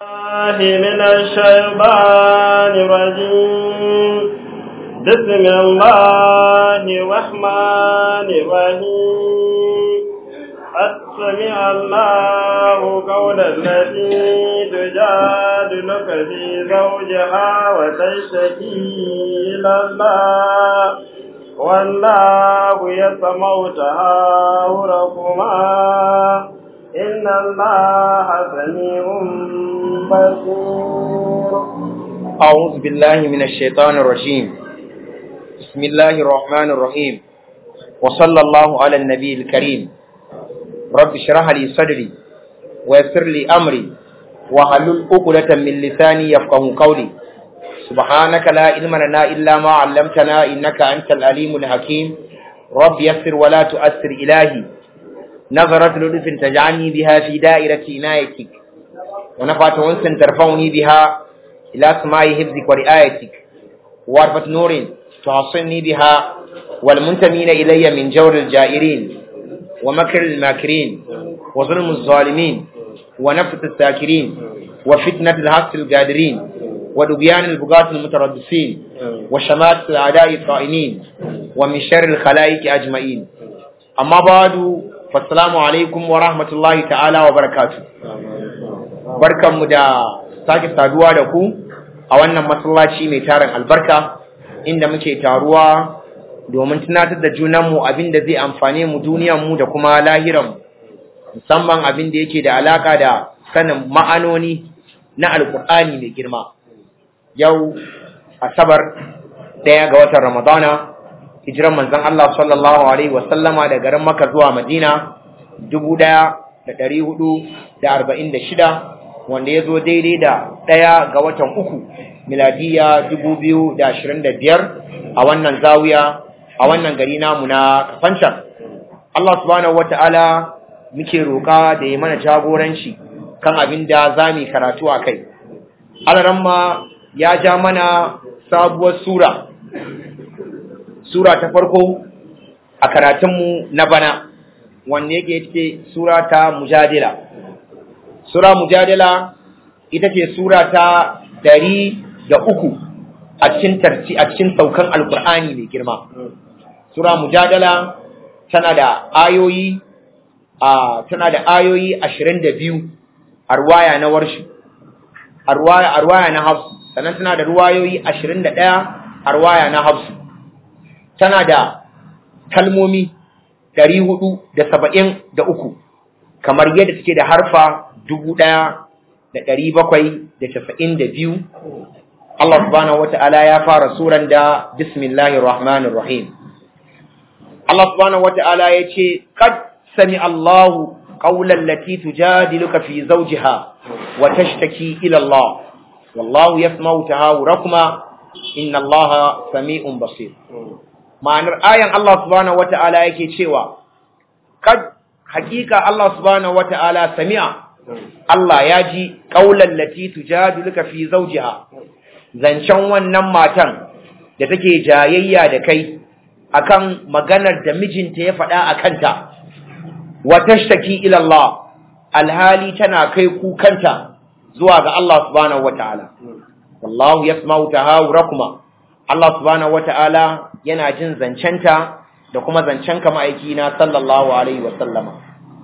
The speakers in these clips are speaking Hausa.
الله من الشيطان الرجيم بسم الله الرحمن الرحيم قد سمع الله قول التي تجادلك في زوجها وتشتكي إلى الله والله يسمع تهاوركما إن الله سميع بصير أعوذ بالله من الشيطان الرجيم بسم الله الرحمن الرحيم وصلى الله على النبي الكريم رب اشرح لي صدري ويسر لي أمري وحلل عقدة من لساني يفقه قولي سبحانك لا علم لنا إلا ما علمتنا إنك أنت العليم الحكيم رب يسر ولا تؤثر إلهي نظرة لطف تجعلني بها في دائرة عنايتك ونفعت أنس ترفعني بها إلى سماع حفظك ورعايتك وعرفة نور تحصلني بها والمنتمين إلي من جور الجائرين ومكر الماكرين وظلم الظالمين ونفة الساكرين وفتنة الحق القادرين ودبيان البغاة المتربصين وشمات الأعداء الطائنين ومن شر الخلائق أجمعين أما بعد فالسلام عليكم ورحمة الله تعالى وبركاته barkanmu da sake saduwa da ku a wannan masallaci mai tarin albarka inda muke taruwa domin tunatar da junanmu abin da zai amfane mu duniyanmu da kuma lahiranmu musamman abin da yake da alaka da sanin ma'anoni na alkur'ani mai girma yau asabar ɗaya ga watan ramadana hijiran manzon Allah sallallahu alaihi wasallama da garin Makka zuwa Madina dubu ɗaya da ɗari hudu da arba'in da shida wanda ya zo daidai da ɗaya ga watan uku miladiya dubu biyu da ashirin da biyar a wannan zawiya a wannan gari namu na kafancan Allah subhanahu wa ta'ala muke roƙa da ya mana jagoranci kan abin da za mu karatu a kai alaramma ya ja mana sabuwar sura sura ta farko a karatunmu na bana wanda yake ce sura ta mujadila Sura Mujadala ita ce Sura ta dari da uku a cikin tarci a cikin saukan Alƙur'ani mai girma. Sura Mujadala tana da ayoyi a tana da ayoyi ashirin da biyu a ruwaya na warshi, a ruwaya na hafsu, sannan tana da ruwayoyi ashirin da ɗaya a ruwaya na hafsu. Tana da kalmomi ɗari hudu da saba'in da uku, kamar yadda take da harfa dubu ɗaya da ɗari bakwai da casa'in da biyu Allah subhanahu wa ta'ala ya fara suran da bismillahir rahmanir rahim Allah subhanahu wa ta'ala ya ce kad sami Allahu qawlan lati tujadiluka fi zawjiha wa tashtaki ila Allah wallahu yasma'u tahawurakuma inna Allaha sami'un basir ma'anar ayan Allah subhanahu wa ta'ala yake cewa kad hakika Allah subhanahu wa ta'ala sami'a Allah ya ji ƙaular lati tujadiluka fi zawjiha zancen wannan matan da take jayayya da kai akan maganar da mijinta ya faɗa a kanta wa tashtaki ila Allah alhali tana kai kukanta zuwa ga Allah subhanahu wata'ala wallahu yasma'u tahawurakuma Allah subhanahu wata'ala yana jin zancenta da kuma zancen ka ma'aiki na sallallahu alaihi wa sallama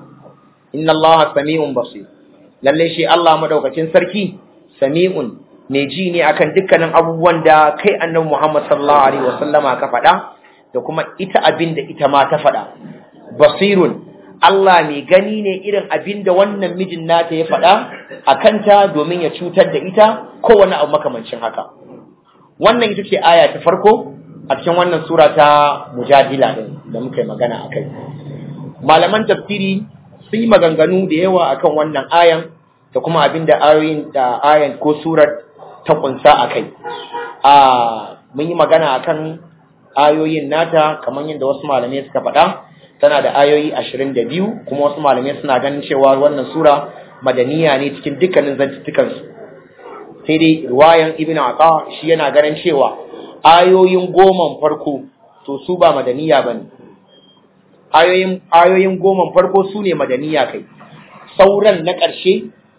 inna allaha sami'un basir lalle shi Allah madaukakin sarki sami'un mai ji ne akan dukkanin abubuwan da kai annabi Muhammad sallallahu alaihi wasallama ka faɗa da kuma ita abin da ita ma ta faɗa basirun Allah mai gani ne irin abin da wannan mijin nata ya faɗa a kanta domin ya cutar da ita ko wani abu makamancin haka wannan ita ce aya ta farko a cikin wannan sura ta mujadila din da muka yi magana akai malaman tafsiri sun yi maganganu da yawa akan wannan ayan da kuma abin da ayoyin da ayan ko surar ta kunsa a kai a mun yi magana akan ayoyin nata kamar yadda wasu malamai suka faɗa tana da ayoyi ashirin da biyu kuma wasu malamai suna ganin cewa wannan sura madaniya ne cikin dukkanin zantuttukansu sai dai ruwayan ibn aqa shi yana ganin cewa ayoyin goman farko to su ba madaniya bane ayoyin ayoyin goman farko su ne madaniya kai sauran na ƙarshe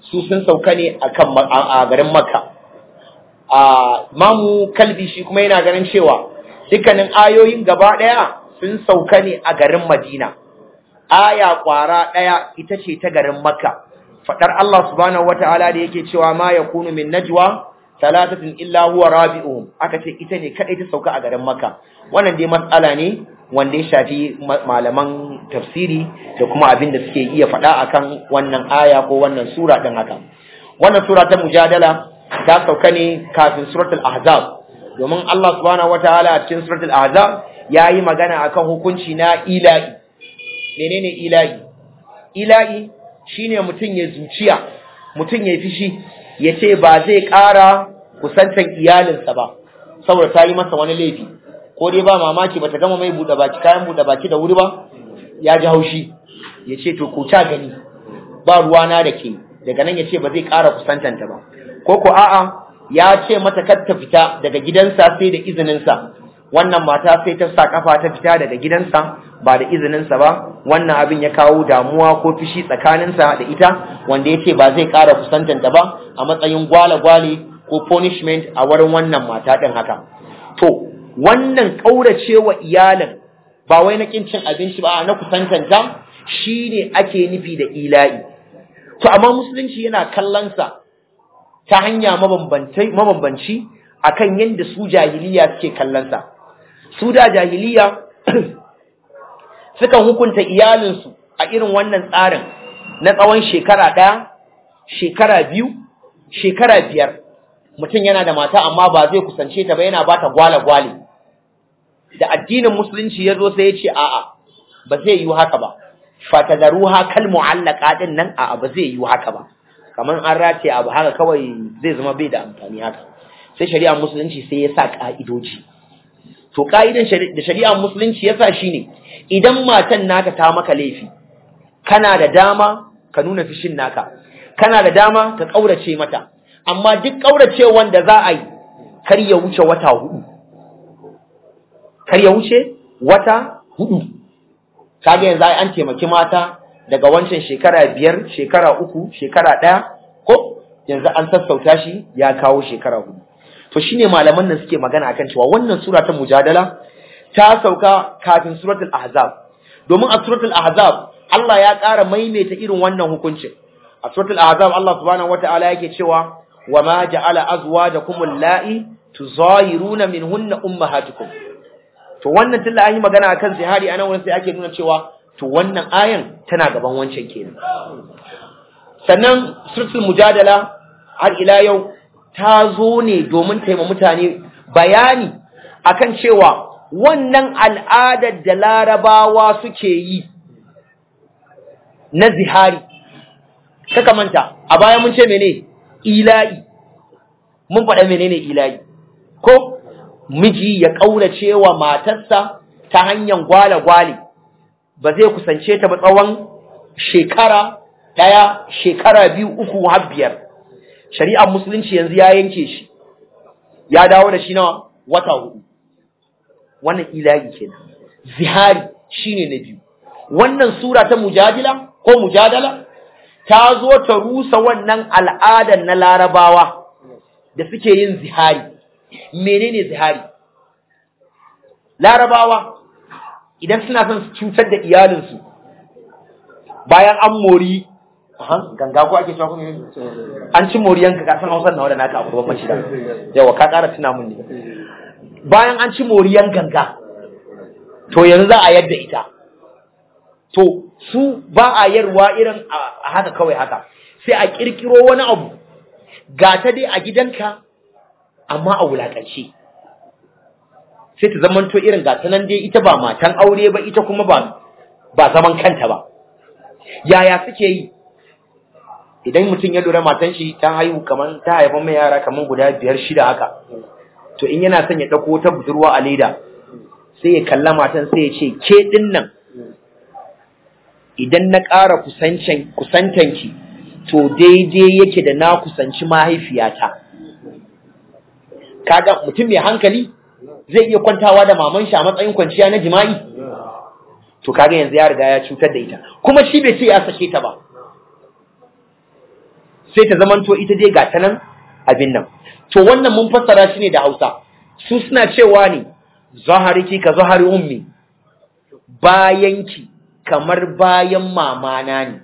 su sun sauka ne akan a garin makka a mamu kalbi shi kuma yana ganin cewa dukkanin ayoyin gaba daya sun sauka ne a garin madina aya kwara daya ita ce ta garin makka fadar Allah subhanahu wataala da yake cewa ma yakunu min najwa talatatin illa huwa rabi'uhum aka ce ita ne kadai ta sauka a garin makka wannan dai matsala ne wanda ya shafi malaman tafsiri da kuma abin da suke iya faɗa akan wannan aya ko wannan sura din haka wannan sura ta mujadala ta sauka ne kafin suratul ahzab domin Allah subhanahu wataala a cikin suratul ahzab yayi magana akan hukunci na ilahi menene ilahi ilahi shine mutum ya zuciya mutum ya fishi ya ce ba zai ƙara kusantan iyalinsa ba saboda ta yi masa wani laifi ko dai ba mamaki bata gama mai buɗe baki kayan buɗe baki da wuri ba ya ji haushi ya ce to ko ta gani ba ruwana da ke daga nan ya ce ba zai ƙara kusantanta ba ko ko a'a ya ce mata kar ta fita daga gidansa sai da izininsa wannan mata sai ta sa kafa ta fita daga gidansa ba da izininsa ba wannan abin ya kawo damuwa ko fishi tsakaninsa da ita wanda ya ce ba zai ƙara kusantanta ba a matsayin gwale-gwale ko punishment a wurin wannan mata ɗin haka to wannan ƙauracewa iyalin ba wai na ƙin cin abinci ba na kusantanta shine ake nufi da ila'i to amma musulunci yana kallonsa ta hanya mabambanci akan yadda su jahiliya suke kallonsa su da jahiliya sukan hukunta iyalinsu a irin wannan tsarin na tsawon shekara ɗaya shekara biyu shekara biyar mutum yana da mata amma ba zai kusance ta ba yana ba ta gwale-gwale da addinin musulunci ya zo sai ya ce a'a ba zai yi haka ba fatadaruha kal mu'allaka din nan a'a ba zai yi haka ba kamar an rataye abu haka kawai zai zama bai da amfani haka sai shari'ar musulunci sai ya sa ka'idoji to ka'idan da shari'ar musulunci ya sa shine idan matan naka ta maka laifi kana da dama ka nuna fishin naka kana da dama ka kaurace mata amma duk kaurace wanda za a yi kar ya wuce wata hudu kar ya wuce wata hudu kaga yanzu ai an taimaki mata daga wancan shekara biyar shekara uku shekara ɗaya ko yanzu an sassauta shi ya kawo shekara hudu to shine malaman nan suke magana akan cewa wannan sura ta mujadala ta sauka kafin suratul ahzab domin a suratul ahzab Allah ya ƙara maimaita irin wannan hukuncin a suratul ahzab Allah subhanahu wataala yake cewa wama ja'ala azwajakum allati tuzahiruna minhunna ummahatukum to wannan tilla an yi magana akan zihari anan wurin sai ake nuna cewa to wannan ayan tana gaban wancan kenan sannan suratul mujadala har ila yau ta zo ne domin taima mutane bayani akan cewa wannan al'adar da larabawa suke yi na zihari kaka manta a baya mun ce mene ila'i mun faɗa menene ila'i ko miji ya ƙaurace wa matarsa ta hanyar gwale-gwale ba zai kusance ta ba tsawon shekara ɗaya shekara biyu uku har biyar shari'ar musulunci yanzu ya yanke shi ya dawo da shi na wata hudu wannan ilahi kenan zihari shine na biyu wannan sura ta mujadila ko mujadala ta zo ta rusa wannan al'adar na larabawa da suke yin zihari menene zihari larabawa idan suna son su cutar da iyalinsu bayan an mori ganga ko ake cewa an ci moriyan ka san hausar nawa da naka abu babban shida yawa ka ƙara tuna mun ne bayan an ci moriyan ganga to yanzu za a yadda ita to su ba a yarwa irin a haka kawai haka sai a kirkiro wani abu ga ta dai a gidanka amma a wulakance sai ta zamanto irin gata nan dai ita ba matan aure ba ita kuma ba ba zaman kanta ba yaya suke yi idan mutum ya lura matan shi ta haihu kaman ta haifa mai yara kaman guda biyar shida haka to in yana son ya dauko ta budurwa a leda sai ya kalla matan sai ya ce ke din nan idan na ƙara kusancin kusantanki to daidai yake da na kusanci mahaifiyata kaga mutum mai hankali zai iya kwantawa da maman shi a matsayin kwanciya na jima'i to kaga yanzu ya riga ya cutar da ita kuma shi bai ce ya sake ta ba sai ta zamanto ita dai ga ta nan abin nan to wannan mun fassara shi ne da Hausa su suna cewa ne zahariki ka zahari ummi bayanki kamar bayan mamana ne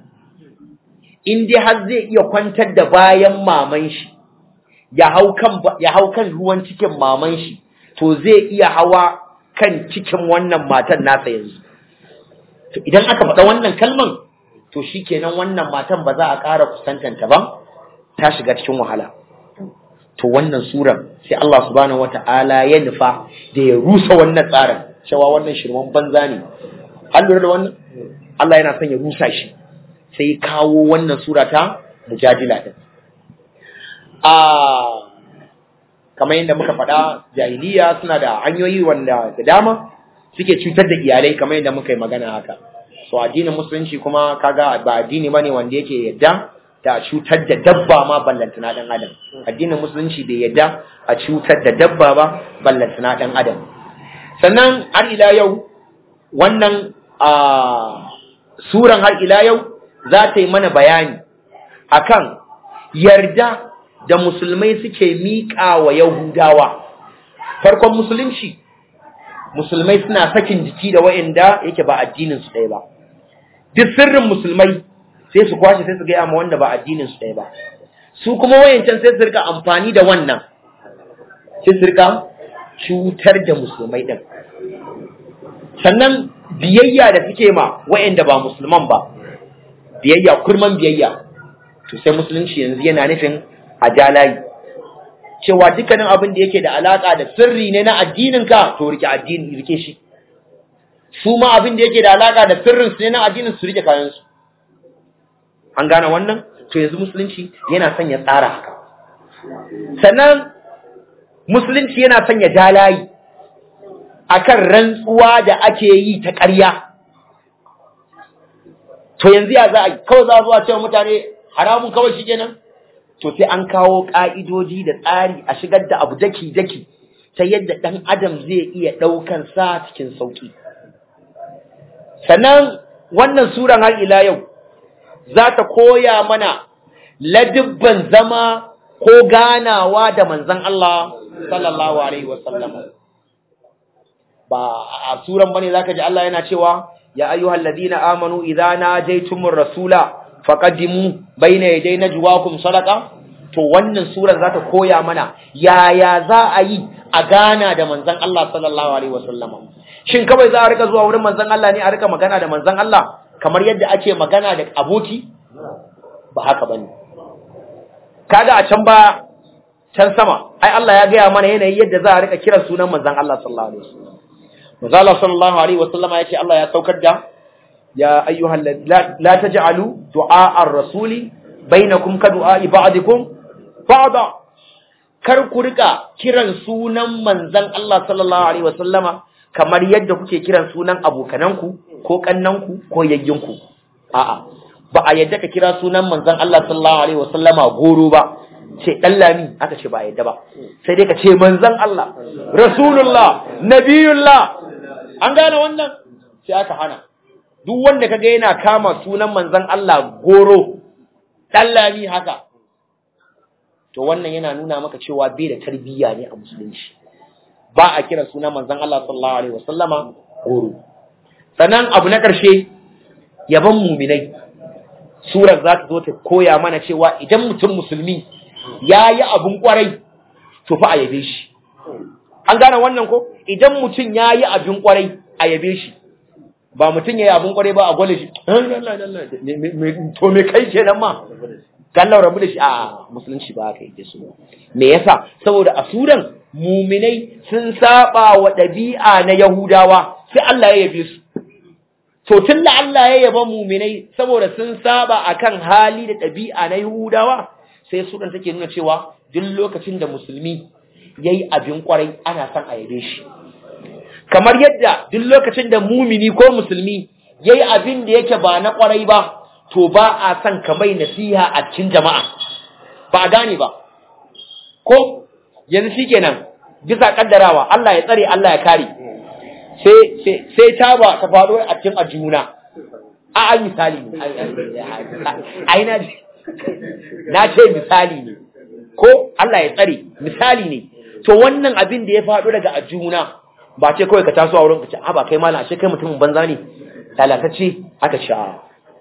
in dai har zai iya kwantar da bayan maman shi ya hau kan ya hau kan ruwan cikin maman shi to zai iya hawa kan cikin wannan matan nasa yanzu to idan aka faɗa wannan kalman to shikenan wannan matan ba za a ƙara kusantanta ba ta shiga cikin wahala to wannan suran sai Allah subhanahu wata'ala ya nufa da ya rusa wannan tsarin cewa wannan shirman banza ne an lura da wannan Allah yana son ya rusa shi sai kawo wannan sura ta mujadila din a kamar yadda muka faɗa jahiliya suna da hanyoyi wanda da dama suke cutar da iyalai kamar yadda muka yi magana haka so addinin musulunci kuma kaga ba addini bane wanda yake yadda da cutar da dabba ma ballantana dan adam addinin musulunci bai yadda a cutar da dabba ba ballantana dan adam sannan har ila yau wannan a suran har ila yau za ta yi mana bayani akan yarda da musulmai suke miƙa wa yahudawa farkon musulunci musulmai suna sakin jiki da wa'anda yake ba addinin su ɗaya ba duk sirrin musulmai sai su kwashe sai su gaya ma wanda ba addinin su ɗaya ba su kuma wayancan sai su rika amfani da wannan sai su rika cutar da musulmai ɗin sannan biyayya da suke ma wayanda ba musulman ba biyayya kurman biyayya to sai musulunci yanzu yana nufin a jalayi cewa dukkanin abin da yake da alaka da sirri ne na addininka to rike addini rike shi su ma abin da yake da alaka da sirrin su ne na addinin su rike kayan su an gane wannan to yanzu musulunci yana son ya tsara haka sannan musulunci yana son ya dalayi akan rantsuwa da ake yi ta ƙarya to yanzu ya za a yi kawai za a zuwa cewa mutane haramun kawai shi kenan to sai an kawo ƙa'idoji da tsari a shigar da abu daki-daki ta yadda ɗan adam zai iya ɗaukan sa cikin sauƙi sannan wannan suran har ila yau za ta koya mana ladibban zama ko ganawa da manzan Allah sallallahu alaihi wasallam ba a suran bane zaka ji Allah yana cewa ya ayyuhal ladina amanu idza najaytumur rasula faqaddimu baina yaday najwaakum sadaqa to wannan surar za ta koya mana yaya za a yi a gana da manzon Allah sallallahu alaihi wasallam shin kawai za a rika zuwa wurin manzon Allah ne a rika magana da manzon Allah kamar yadda ake magana da aboki ba haka bane kaga a can ba can sama ai Allah ya gaya mana yanayi yadda za a rika kiran sunan manzon Allah sallallahu alaihi wasallam manzon Allah sallallahu alaihi wasallam ya ce Allah ya saukar da ya ayyuhal la taj'alu du'a ar-rasuli bainakum ka du'a ba'dikum ba'da kar ku rika kiran sunan manzon Allah sallallahu alaihi wasallama kamar yadda kuke kiran sunan abokananku ko kannanku ko yayyinku a'a ba a yadda ka kira sunan manzon Allah sallallahu alaihi wasallama goro ba ce dan lami aka ce ba a yadda ba sai dai ka ce manzon Allah rasulullah nabiyullah an gane wannan sai aka hana duk wanda kaga yana kama sunan manzon Allah goro dan lami haka to wannan yana nuna maka cewa bai da tarbiyya ne a musulunci ba a kira sunan manzon Allah sallallahu alaihi wasallama goro sannan abu na karshe yaban muminai surar za ta zo ta koya mana cewa idan mutum musulmi ya yi abun kwarai to fa a yabe shi an gane wannan ko idan mutum ya yi abin kwarai a yabe shi ba mutum ya yi abin kwarai ba a gwale shi to me kai kenan ma kallau rabu da shi a musulunci ba ka yi su me yasa saboda a suran muminai sun saba wa ɗabi'a na yahudawa sai Allah ya yabe su to tun da Allah ya yaba muminai saboda sun saba akan hali da ɗabi'a na yahudawa sai suran take nuna cewa duk lokacin da musulmi yayi abin kwarai ana son a yabe shi kamar yadda duk lokacin da mumini ko musulmi yayi abin da yake ba na kwarai ba to ba a son ka mai nasiha a cikin jama'a ba a gane ba ko yanzu shikenan bisa kaddarawa Allah ya tsare Allah ya kare sai sai sai ta ba ta faɗo a cikin ajuna a an misali ai na na ce misali ne ko Allah ya tsare misali ne to wannan abin da ya faɗo daga ajuna ba ce kawai ka taso a wurin ka ce a ba kai malam ashe kai mutumin banza ne lalatacce aka ce a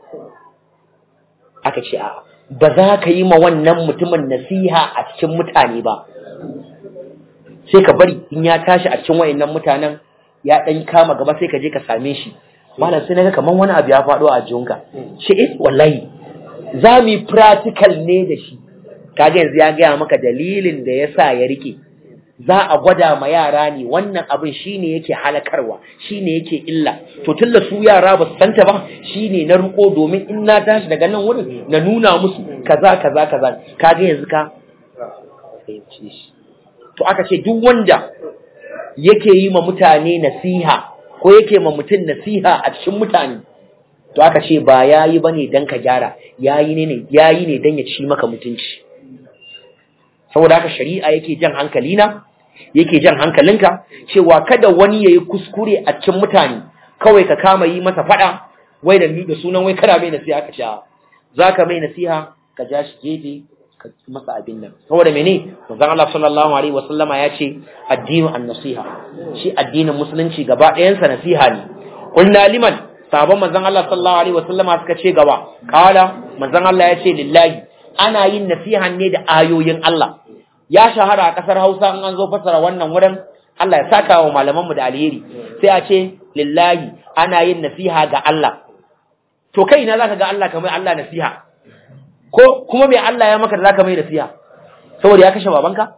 aka ce a ba za ka yi ma wannan mutumin nasiha a cikin mutane ba sai ka bari in ya tashi a cikin wayannan mutanen ya dan kama gaba sai ka je ka same shi malam sai naga kaman wani abu ya faɗo a jinka shi eh wallahi za mu yi practical ne da shi kaga yanzu ya gaya maka dalilin da ya sa ya rike za a gwada ma yara ne wannan abin shine yake halakarwa shine yake illa to tunda su yara ba su santa ba shine na riko domin in na tashi daga nan wurin na nuna musu kaza kaza kaza kaga yanzu ka fahimce shi to aka ce duk wanda yake yi ma mutane nasiha ko yake ma mutum nasiha a cikin mutane to aka ce ba yayi bane dan ka gyara yayi ne yayi ne dan ya ci maka mutunci saboda haka shari'a yake jan hankalina yake jan hankalinka cewa kada wani yayi kuskure a cikin mutane kawai ka kama yi masa fada wai da da sunan wai kada mai nasiha ka ce zaka mai nasiha ka ja shi gefe ka masa abin nan saboda mene manzon Allah sallallahu alaihi wasallama ya ce addinu an-nasiha shi addinin musulunci gaba ɗayan sa nasiha ne qulna liman sabon manzon Allah sallallahu alaihi wasallama suka ce gaba qala manzon Allah ya ce lillahi ana yin nasiha ne da ayoyin Allah ya shahara a ƙasar Hausa in an zo fasara wannan wurin Allah ya saka wa malamanmu da alheri sai a ce lillahi ana yin nasiha ga Allah to kai ina zaka ga Allah kamar Allah nasiha ko kuma me Allah ya maka da zaka mai nasiha saboda ya kashe babanka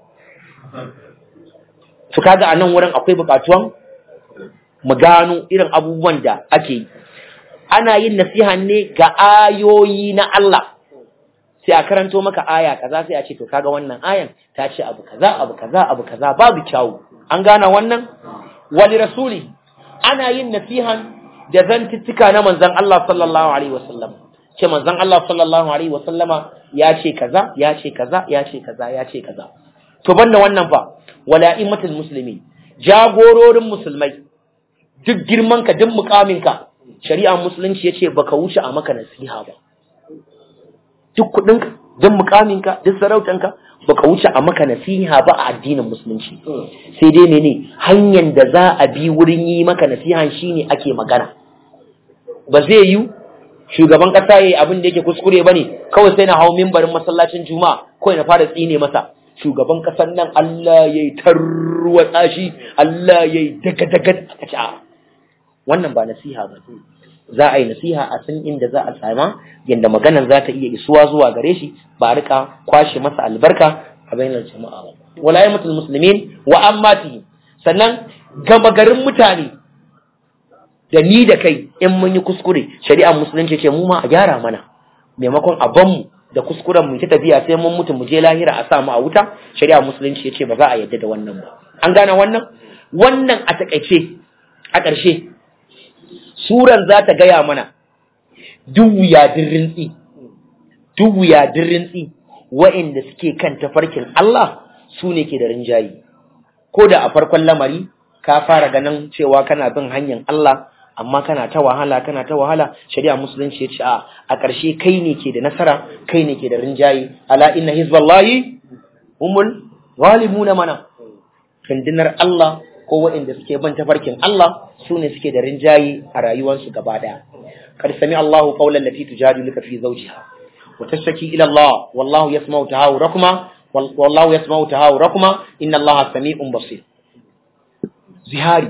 to kaga a nan wurin akwai buƙatuwan mu gano irin abubuwan da ake yi ana yin nasiha ne ga ayoyi na Allah sai a karanto maka aya kaza sai a ce to kaga wannan ayan ta ce abu kaza abu kaza abu kaza babu kyawu an gana wannan wali rasuli ana yin nasihan da zantuttuka na manzon Allah sallallahu alaihi wasallam ce manzon Allah sallallahu alaihi wasallama ya ce kaza ya ce kaza ya ce kaza ya ce kaza to banda wannan fa wala immatul muslimin jagororin musulmai duk girman ka duk mukamin ka shari'a musulunci yace baka wuce a maka nasiha ba duk kudinka duk mukaminka duk sarautanka baka wuce a maka nasiha ba a addinin musulunci sai dai mene hanyar da za a bi wurin yi maka nasiha shine ake magana ba zai yi shugaban kasa yayi abin da yake kuskure bane kawai sai na hawo mimbarin masallacin juma'a kawai na fara tsine masa shugaban kasan nan Allah yayi tarwatsa shi Allah yayi daga daga a ce wannan ba nasiha ba za a yi nasiha a san inda za a sama yadda maganan za ta iya isuwa zuwa gare shi ba a rika kwashe masa albarka a bainar jama'a ba wala yamatul muslimin wa ammati sannan gama garin mutane da ni da kai in mun yi kuskure shari'ar musulunci ce mu ma a gyara mana maimakon a ban mu da kuskuren mu ta tafiya sai mun mutu mu je lahira a sa mu a wuta shari'ar musulunci ya ce ba za a yadda da wannan ba an gane wannan wannan a takaice a ƙarshe suran za ta gaya mana duk wuyadin rintsi duk wuyadin rintsi wa'inda suke kan tafarkin Allah su ne ke da rinjayi ko da a farkon lamari ka fara ganin cewa kana bin hanyar Allah amma kana ta wahala kana ta wahala shari'a musulunci ya ce a a ƙarshe kai ne ke da nasara kai ne ke da rinjayi ala inna hizballahi humul ghalibuna mana rundunar Allah ko waɗanda suke ban tafarkin Allah su ne suke da rinjayi a rayuwarsu gaba ɗaya kad sami Allahu qawlan lati tujadiluka fi zawjiha wa tashtaki ila Allah wallahu yasma'u tahawurakuma wallahu yasma'u tahawurakuma inna Allaha sami'un basir zihari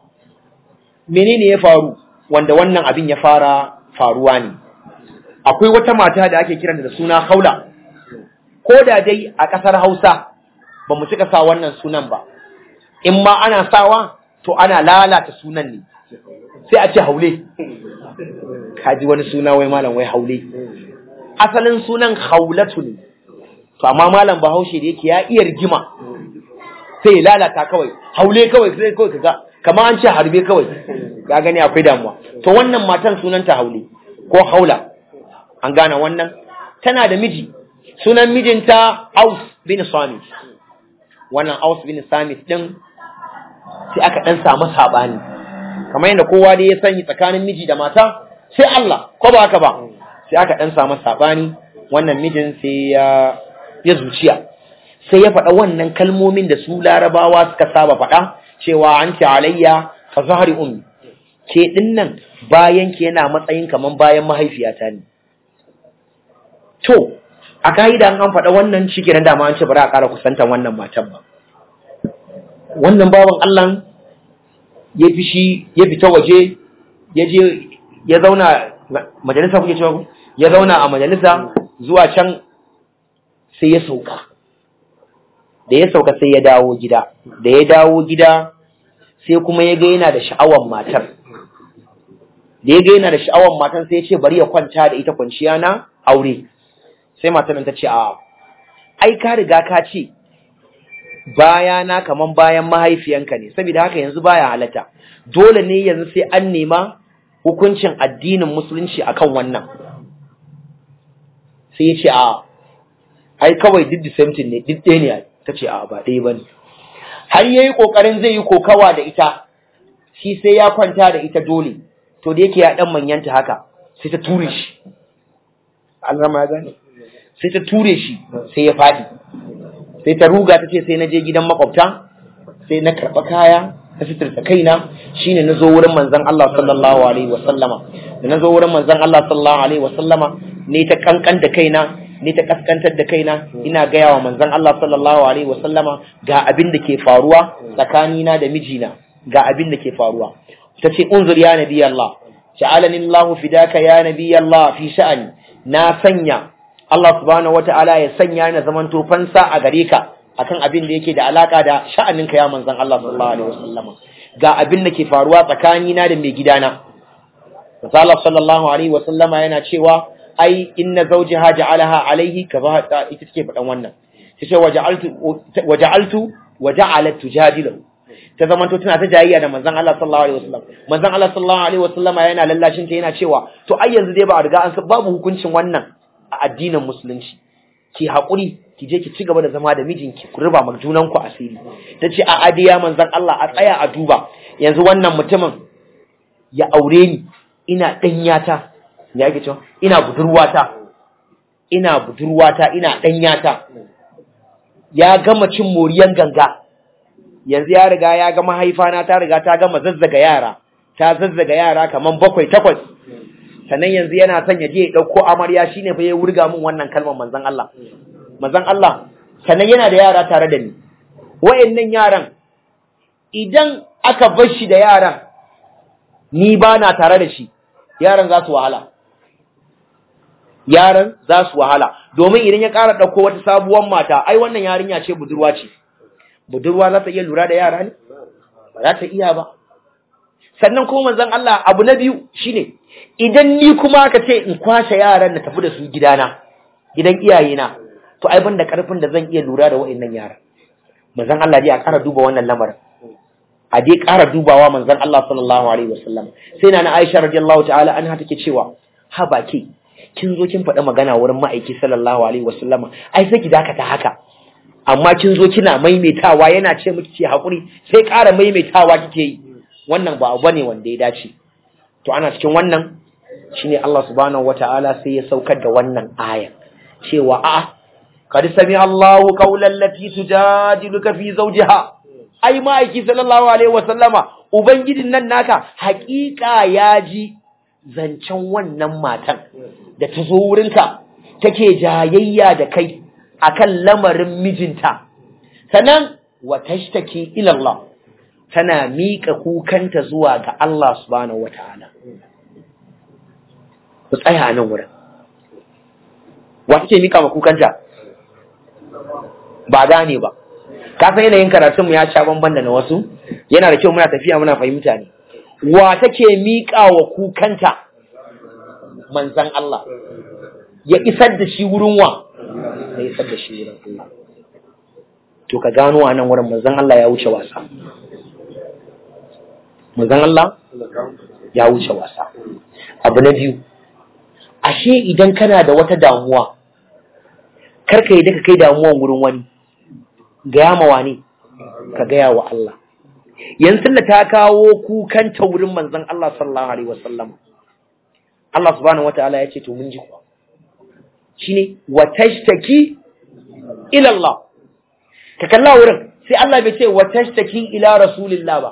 menene ya faru wanda wannan abin ya fara faruwa ne akwai wata mata da ake kiranta da suna Haula ko da dai a ƙasar Hausa ba mu cika sa wannan sunan ba in ma ana sawa to ana lalata sunan ne sai a ce haule kaji wani suna wai malam wai haule asalin sunan haulatu ne to amma malam bahaushe da yake ya iya rigima sai ya lalata kawai haule kawai sai kawai kaga kamar an ce harbe kawai ga gani akwai damuwa to wannan matan sunanta haule ko haula an gane wannan tana da miji sunan mijinta Aus bin Samit wannan Aus bin Samit din sai aka dan samu sabani kamar yadda kowa dai ya sani tsakanin miji da mata sai Allah ko ba haka ba sai aka dan samu sabani wannan mijin sai ya ya zuciya sai ya faɗa wannan kalmomin da su larabawa suka saba faɗa cewa an ce alayya ka zahari ummi ke ɗin nan bayan ki yana matsayin kaman bayan mahaifiyata ne to a ka'ida an faɗa wannan shi kenan dama an ce bari a ƙara kusantan wannan matan ba wannan bawan Allah ya fi shi ya fita waje ya je ya zauna majalisa kuke cewa ya zauna a majalisa zuwa can sai ya sauka da ya sauka sai ya dawo gida da ya dawo gida sai kuma ya ga yana da sha'awar matar da ya ga yana da sha'awar matar sai ya ce bari ya kwanta da ita kwanciya na aure sai matar ta ce a ai ka riga ka ce bayana kaman bayan mahaifiyanka ne saboda haka yanzu baya halatta dole ne yanzu sai an nema hukuncin addinin musulunci akan wannan sai ya ce a ai kawai duk the same thing ne duk ɗaya ne ta ce a ba ɗaya ba ne har ya yi ƙoƙarin zai yi kokawa da ita shi sai ya kwanta da ita dole to da yake ya ɗan manyanta haka sai ta ture shi Allah ya gane sai ta ture shi sai ya faɗi sai ta ruga ta ce sai na je gidan makwabta sai na karɓa kaya na fitirta kaina shine na zo wurin manzon Allah sallallahu alaihi wasallama da na zo wurin manzon Allah sallallahu alaihi wasallama ne ta kankan da kaina ne ta kaskantar da kaina ina gaya wa manzon Allah sallallahu alaihi wasallama ga abin da ke faruwa tsakanina da mijina ga abin da ke faruwa ta ce unzur ya nabi Allah ja'alani Allah fidaka ya nabi Allah fi sha'ani na sanya Allah subhanahu wata'ala ya sanya ni zaman to fansa a gare ka akan abin da yake da alaka da sha'aninka ya manzon Allah sallallahu alaihi wasallam ga abin da ke faruwa tsakanina da mai gidana Allah sallallahu alaihi wasallama yana cewa ai inna zawjaha ja'alaha alaihi kaza ita take faɗan wannan tace waja'altu waja'altu waja'alat tujadilu ta zamanto tana ta jayayya da manzon Allah sallallahu alaihi wasallam manzon Allah sallallahu alaihi wasallama yana lallashin ta yana cewa to ai yanzu dai ba a riga an san babu hukuncin wannan a addinin musulunci ki haƙuri ki je ki ci gaba da zama da mijinki ku riba ma junanku asiri ta ce a adiya manzon Allah a tsaya a duba yanzu wannan mutumin ya aure ni ina ɗanyata me ake cewa ina budurwata ina budurwata ina ɗanyata ya gama cin moriyan ganga yanzu ya riga ya ga mahaifana ta riga ta gama zazzaga yara ta zazzaga yara kaman bakwai takwas sannan yanzu yana son ya je ya ɗauko amarya shine fa ya wurga min wannan kalmar manzon Allah manzon Allah sannan yana da yara tare da ni wayannan yaran idan aka bar shi da yaran ni ba na tare da shi yaran za su wahala yaran za su wahala domin idan ya ƙara ɗauko wata sabuwar mata ai wannan yarinya ce budurwa ce budurwa za ta iya lura da yara ne ba za ta iya ba sannan kuma manzon Allah abu na biyu shine idan ni kuma aka ce in kwashe yaran na tafi da su gidana gidan iyayena to ai ban da karfin da zan iya lura da wa'annan yaran manzon Allah dai a ƙara duba wannan lamarin a dai ƙara dubawa manzon Allah sallallahu alaihi wasallam sai na Aisha radiyallahu ta'ala anha take cewa ha baki kin zo kin faɗa magana wurin ma'aiki sallallahu alaihi wasallama ai sai ki dakata haka amma kin zo kina maimaitawa yana ce miki ce hakuri sai ƙara maimaitawa kike yi wannan ba abu bane wanda ya dace to ana cikin wannan shine Allah subhanahu wataala sai ya saukar da wannan aya cewa a qad sami Allahu qawlan lati tujadiluka fi zawjiha ai ma'aiki sallallahu alaihi wasallama ubangijin nan naka haƙiƙa ya ji zancen wannan matan da ta zo wurinka take jayayya da kai akan lamarin mijinta sannan wa tashtaki ila Allah tana miƙa kukanta zuwa ga Allah subhanahu wataala ku tsaya nan wurin wa take miƙa ma kukanta ba gane ba ka san yanayin karatun mu ya sha bamban da na wasu yana da kyau muna tafiya muna fahimta ne wa take miƙa wa kukanta manzan Allah ya isar da shi wurin wa ya isar da shi wurin Allah to ka gano a nan wurin manzan Allah ya wuce wasa manzan Allah ya wuce wasa abu na biyu ashe idan kana da wata damuwa karka yi daga kai damuwan wurin wani gaya ma wani ka gaya wa Allah yanzu da ta kawo kukanta wurin manzan Allah sallallahu alaihi wasallam Allah subhanahu wataala ya ce to mun ji kuwa shine wa tashtaki ila Allah ka kalla wurin sai Allah bai ce wa tashtaki ila rasulillah ba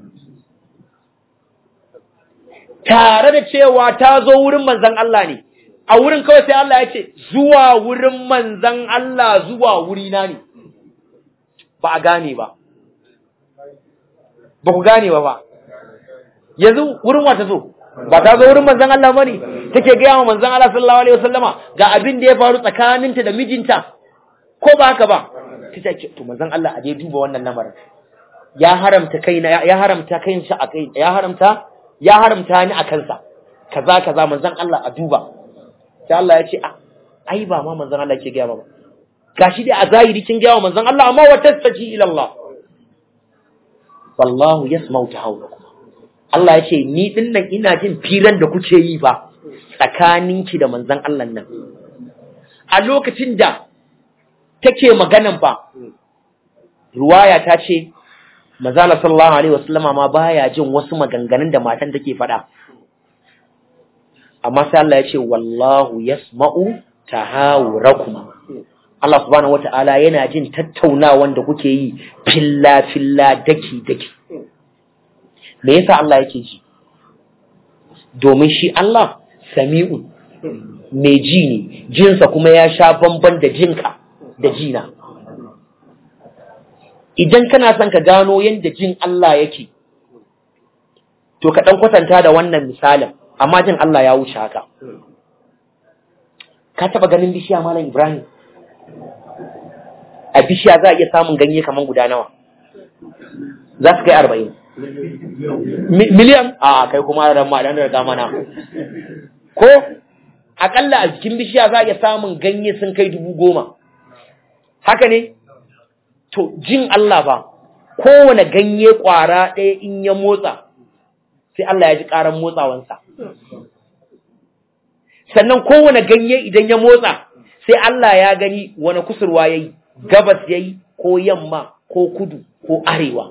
tare da cewa ta zo wurin manzon Allah ne a wurin kawai sai Allah ya ce zuwa wurin manzon Allah zuwa wurina ne ba a gane ba ba ku gane ba ba yanzu wurin wa ta zo ba ta zo wurin manzon Allah bane take ga yawa manzon Allah sallallahu alaihi wasallama ga abin da ya faru tsakaninta da mijinta ko ba haka ba ta ce to manzon Allah a je duba wannan lamarin ya haramta kaina ya haramta kain shi a kai ya haramta ya haramta ni a kansa kaza kaza manzon Allah a duba sai Allah ya ce a ai ba ma manzon Allah ke ga ba gashi dai a zahiri kin ga manzon Allah amma wa tastaji ila Allah wallahu yasma'u tahawulakum Allah ya ce ni din nan ina jin firan da kuke yi ba tsakaninki da manzon Allah nan a lokacin da take maganan ba ruwaya ta ce manzala sallallahu alaihi wasallama ma baya jin wasu maganganun da matan take faɗa amma sai Allah ya ce wallahu yasma'u tahawurakum Allah subhanahu wata'ala yana jin tattaunawan da kuke yi filla filla daki daki me yasa Allah yake ji domin shi Allah sami'un mai ji ne jinsa kuma ya sha bamban da jinka da jina idan kana son ka gano yadda jin Allah yake to ka dan kwatanta da wannan misalin amma jin Allah ya wuce haka ka taba ganin bishiya malam Ibrahim a bishiya za a iya samun ganye kaman guda nawa za su kai arba'in miliyan a kai kuma ran ma dan da mana ko akalla a jikin bishiya za a iya samun ganye sun kai dubu goma haka ne to jin Allah ba kowane ganye kwara ɗaya in ya motsa sai Allah ya ji ƙaran motsawansa sannan kowane ganye idan ya motsa sai Allah ya gani wani kusurwa ya yi gabas ya yi ko yamma ko kudu ko arewa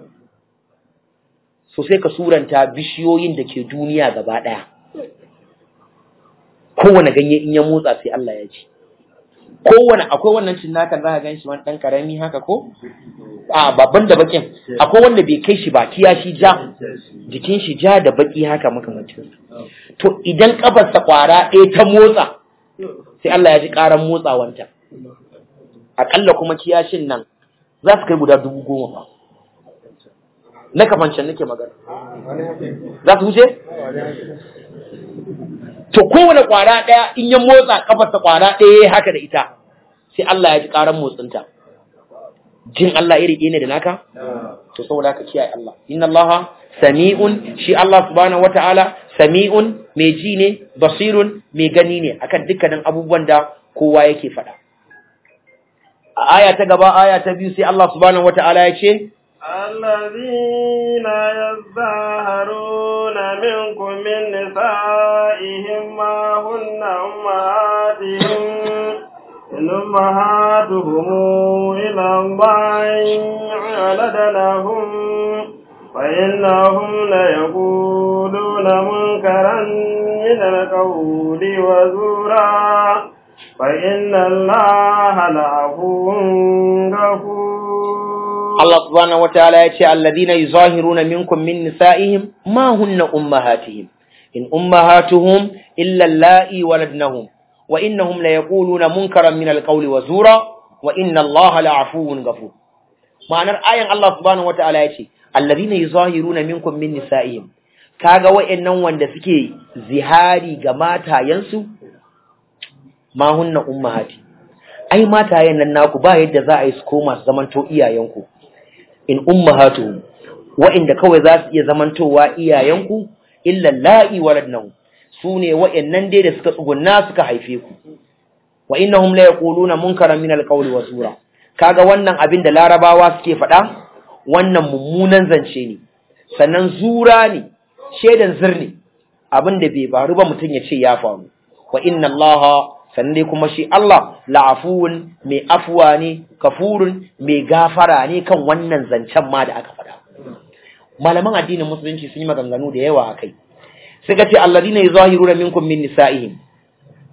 so sai ka suranta bishiyoyin da ke duniya gaba ɗaya kowane ganye in ya motsa sai Allah ya ji kowane akwai wannan cinnakan za ka gan shi wani ɗan ƙarami haka ko a babban da bakin akwai wanda bai kai shi ba kiya shi ja jikin shi ja da baki haka makamancin to idan kafarsa kwara ɗaya ta motsa sai Allah ya ji ƙaran motsawanta aƙalla kuma kiyashin nan za su kai guda dubu goma ba na kafancin nake magana za su wuce to kowane kwara ɗaya in ya motsa kafarsa kwara ɗaya haka da ita sai Allah ya ji ƙaran motsinta jin Allah iri ɗaya ne da naka to saboda haka kiyaye Allah inna Allah sami'un shi Allah subhanahu wata'ala sami'un mai ji ne basirun mai gani ne akan dukkanin abubuwan da kowa yake faɗa a aya ta gaba aya ta biyu sai Allah subhanahu wata'ala ya ce الذين يظاهرون منكم من نسائهم ما هن أمهاتهم إن أمهاتهم إلى الله ولدنهم فإنهم ليقولون منكرا من القول وزورا فإن الله لعفو غفور Allah subhanahu wataala ya ce alladhina yuzahiruna minkum min nisa'ihim ma hunna ummahatuhum in ummahatuhum illa allati waladnahum wa innahum la yaquluna munkaran min alqawli wa zura wa inna Allaha la'afuwun ghafur ma'anar ayan Allah subhanahu wataala ya ce alladhina yuzahiruna minkum min nisa'ihim kaga wayannan wanda suke zihari ga matayensu ma hunna ummahati ai matayen nan naku ba yadda za a yi su koma su zamanto iyayenku in ummahatuhum wa'inda kawai za su iya zamantowa iyayenku illa la'i waladnahu sune wa'annan dai da suka tsugunna suka haife ku wa innahum la yaquluna munkaran min alqawli wa zura kaga wannan abin da larabawa suke faɗa wannan mummunan zance ne sannan zura ne shedan zirni abin da bai faru ba mutum ya ce ya faru wa inna allaha sannan dai kuma shi Allah la'afuwun mai afuwa ne kafurun mai gafara ne kan wannan zancen ma da aka faɗa malaman addinin musulunci sun yi maganganu da yawa a kai suka ce alladina yuzahiruna minkum min nisa'ihim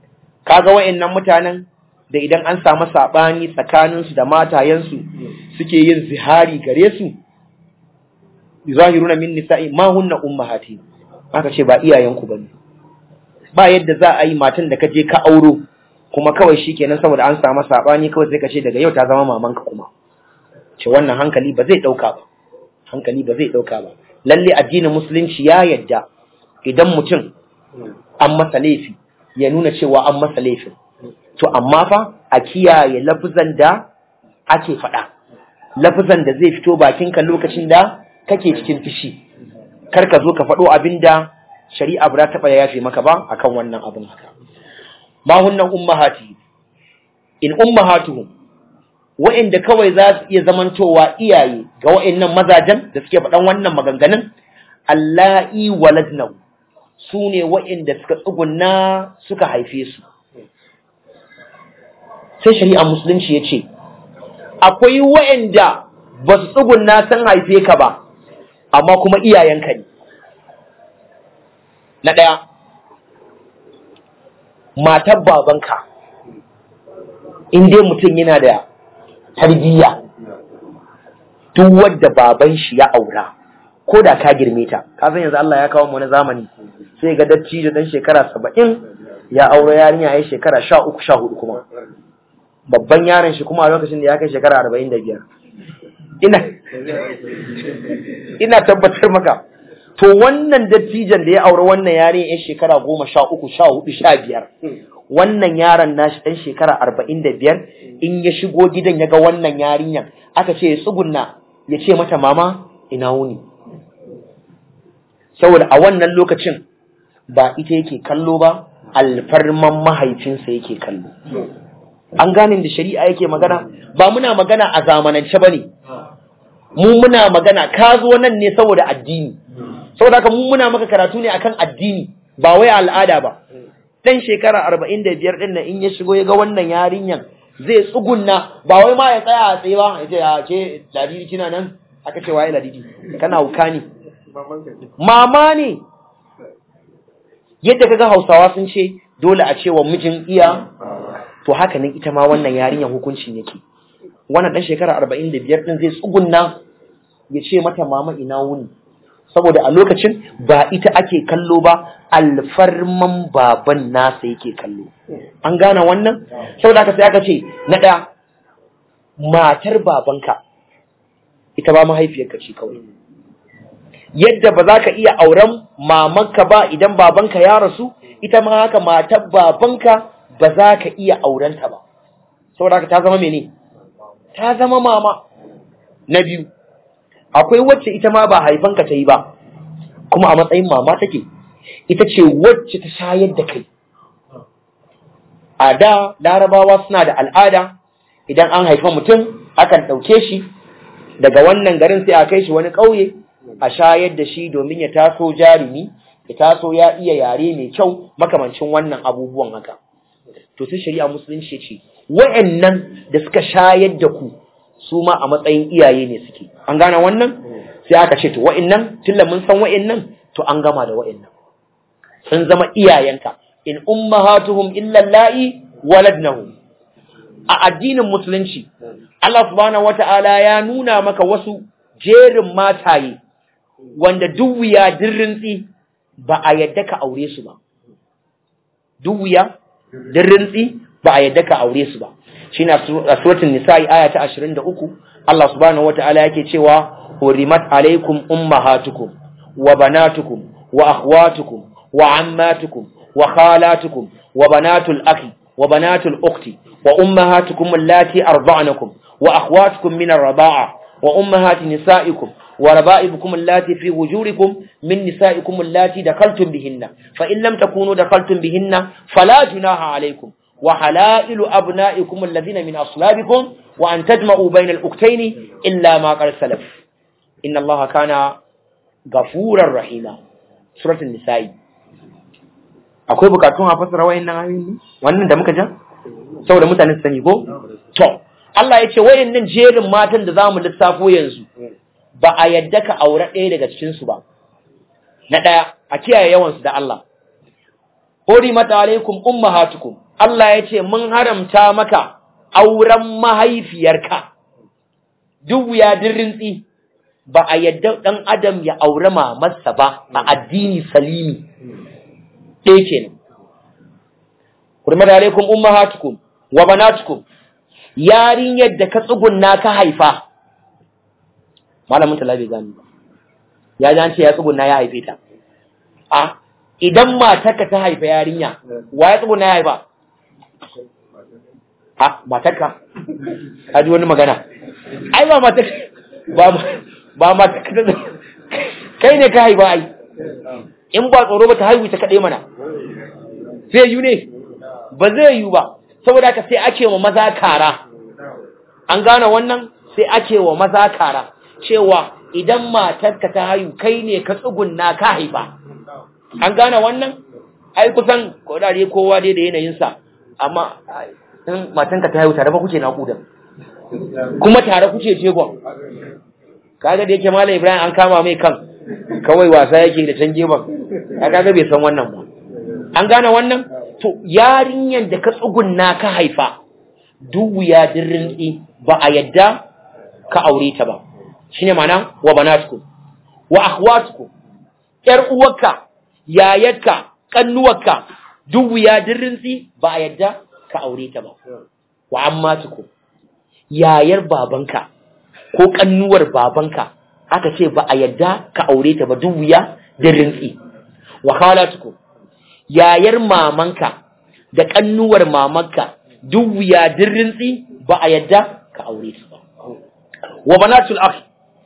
kaga wayannan mutanen da idan an samu sabani tsakaninsu da matayensu suke yin zihari gare su zahiruna min nisa'i ma hunna ummahati aka ce ba iyayenku bane ba yadda za a yi matan da ka je ka auro kuma kawai shikenan saboda an samu sabani kawai sai ka ce daga yau ta zama mamanka kuma ce wannan hankali ba zai dauka ba hankali ba zai dauka ba lalle addinin musulunci ya yadda idan mutum an masa laifi ya nuna cewa an masa laifin to amma fa a kiyaye lafuzan da ake faɗa lafuzan da zai fito bakinka lokacin da kake cikin fishi kar ka zo ka faɗo abin da shari'a ba ta ya yafe maka ba akan wannan abin haka ma hunnan ummahati in ummahatuhum wa'inda kawai za su iya zamantowa iyaye ga wa'innan mazajen da suke faɗan wannan maganganun allahi waladnahu su ne wa'inda suka tsugunna suka haife su sai shari'a musulunci ya ce akwai wa'inda ba su tsugunna sun haife ka ba amma kuma iyayenka ne na ɗaya matar babanka in dai mutum yana da tarbiyya duk wadda baban shi ya aura ko da ka girme ta ka san yanzu Allah ya kawo mu na zamani sai ga dattijo dan shekara saba'in ya aure yarinya ya shekara sha uku sha hudu kuma babban yaron shi kuma a lokacin da ya kai shekara arba'in da biyar ina ina tabbatar maka to wannan dattijan da ya aure wannan yarinya ya shekara goma sha uku sha hudu sha biyar wannan yaron nashi ɗan shekara arba'in da biyar in ya shigo gidan ya ga wannan yarinyan aka ce ya tsugunna ya ce mata mama ina wuni saboda a wannan lokacin ba ita yake kallo ba alfarman mahaifinsa yake kallo an gane da shari'a yake magana ba muna magana a zamanance ba ne mu muna magana ka zo nan ne saboda addini saboda haka mu muna maka karatu ne akan addini ba wai al'ada ba dan shekara arba'in da biyar ɗin nan in ya shigo ya ga wannan yarinyan zai tsugunna ba wai ma ya tsaya a tsaye ba ya ce ya ce ladidi kina nan aka ce waye ladidi kana wuka ne mama ne yadda kaga hausawa sun ce dole a ce wa mijin iya to haka nan ita ma wannan yarinyan hukuncin yake wannan dan shekara arba'in da biyar ɗin zai tsugunna ya ce mata mama ina wuni saboda a lokacin ba ita ake kallo ba alfarman baban nasa yake kallo an gane wannan saboda haka sai aka ce na ɗaya matar babanka ita ba mahaifiyarka ce kawai yadda ba za ka iya auren mamanka ba idan babanka ya rasu ita ma haka matar babanka ba za ka iya aurenta ba saboda haka ta zama mene ta zama mama na biyu akwai wacce ita ma ba haifanka ta yi ba kuma a matsayin mama take ita ce wacce ta shayar da kai a da larabawa suna da al'ada idan an haifa mutum akan ɗauke shi daga wannan garin sai a kai shi wani ƙauye a shayar da shi domin ya taso jarumi ya taso ya iya yare mai kyau makamancin wannan abubuwan haka to sai shari'a musulunci ce wa'annan da suka shayar da ku su ma a matsayin iyaye ne suke an gane wannan sai aka ce to wa'annan tunda mun san wa'annan to an gama da wa'annan sun zama iyayenka in ummahatuhum illa la'i waladnahum a addinin musulunci Allah subhanahu wata'ala ya nuna maka wasu jerin mataye wanda duk wuya dirrintsi ba a yadda ka aure su ba duk wuya dirrintsi ba a yadda ka aure su ba shine a suratul nisa'i aya ta 23 Allah subhanahu wataala yake cewa hurimat alaikum ummahatukum wa banatukum wa akhwatukum wa ammatukum wa khalatukum wa banatul akhi wa banatul ukhti wa ummahatukum allati arda'nakum wa akhwatukum min ar-rida'a wa ummahati nisa'ikum وربائبكم اللاتي في وجوركم من نسائكم اللاتي دخلتم بهن فإن لم تكونوا دخلتم بهن فلا جناح عليكم وحلائل أبنائكم الذين من أصلابكم وأن تجمعوا بين الأكتين إلا ما قد سلف إن الله كان غفورا رحيما سورة النساء akwai bukatun a fasara wayannan ayoyin wannan da muka ja saboda mutane su sani ko to Allah ya ce wayannan jerin matan da zamu lissafo yanzu ba a yadda ka aure ɗaya daga cikin su ba na ɗaya a kiyaye yawan su da Allah hori mata alaikum ummahatukum Allah ya ce mun haramta maka auren mahaifiyarka duk ya dirrintsi ba a yadda ɗan adam ya aure mamarsa ba a addini salimi ɗaya kenan kurmar alaikum ummahatukum wa banatukum yarinyar da ka tsugunna ka haifa malamin tala bai gani ba ya ji an ce ya tsugunna ya haife ta a idan matarka ta haifa yarinya wa ya tsugunna ya haifa a matarka ka ji wani magana ai ba matarka ba ba matarka ta kai ne ka haifa ai in ba tsoro ba ta haihu ta kaɗai mana zai yi ne ba zai yi ba saboda haka sai ake wa maza kara an gane wannan sai ake wa maza kara cewa idan matarka ta haihu kai ne ka tsugunna ka haifa an gane wannan ai kusan kodare kowa dai da yanayinsa amma in matanka ta haihu tare ba kuke naƙuda kuma tare kuke jegon kaga da yake malam ibrahim an kama mai kan kawai wasa yake da can gefen kaga bai san wannan ba an gane wannan to yarinyan da ka tsugunna ka haifa duk wuya dirrinki ba a yadda ka aure ta ba shine ma'ana wa banatukum wa akhwatukum yar uwarka yayarka kannuwarka duk wuya dirrinsi ba a yadda ka aure ta ba wa ammatukum yayar babanka ko kannuwar babanka aka ce ba a yadda ka aure ta ba duk wuya dirrinsi wa khalatukum yayar mamanka da kannuwar mamanka duk wuya dirrinsi ba a yadda ka aure ta ba wa banatul akhi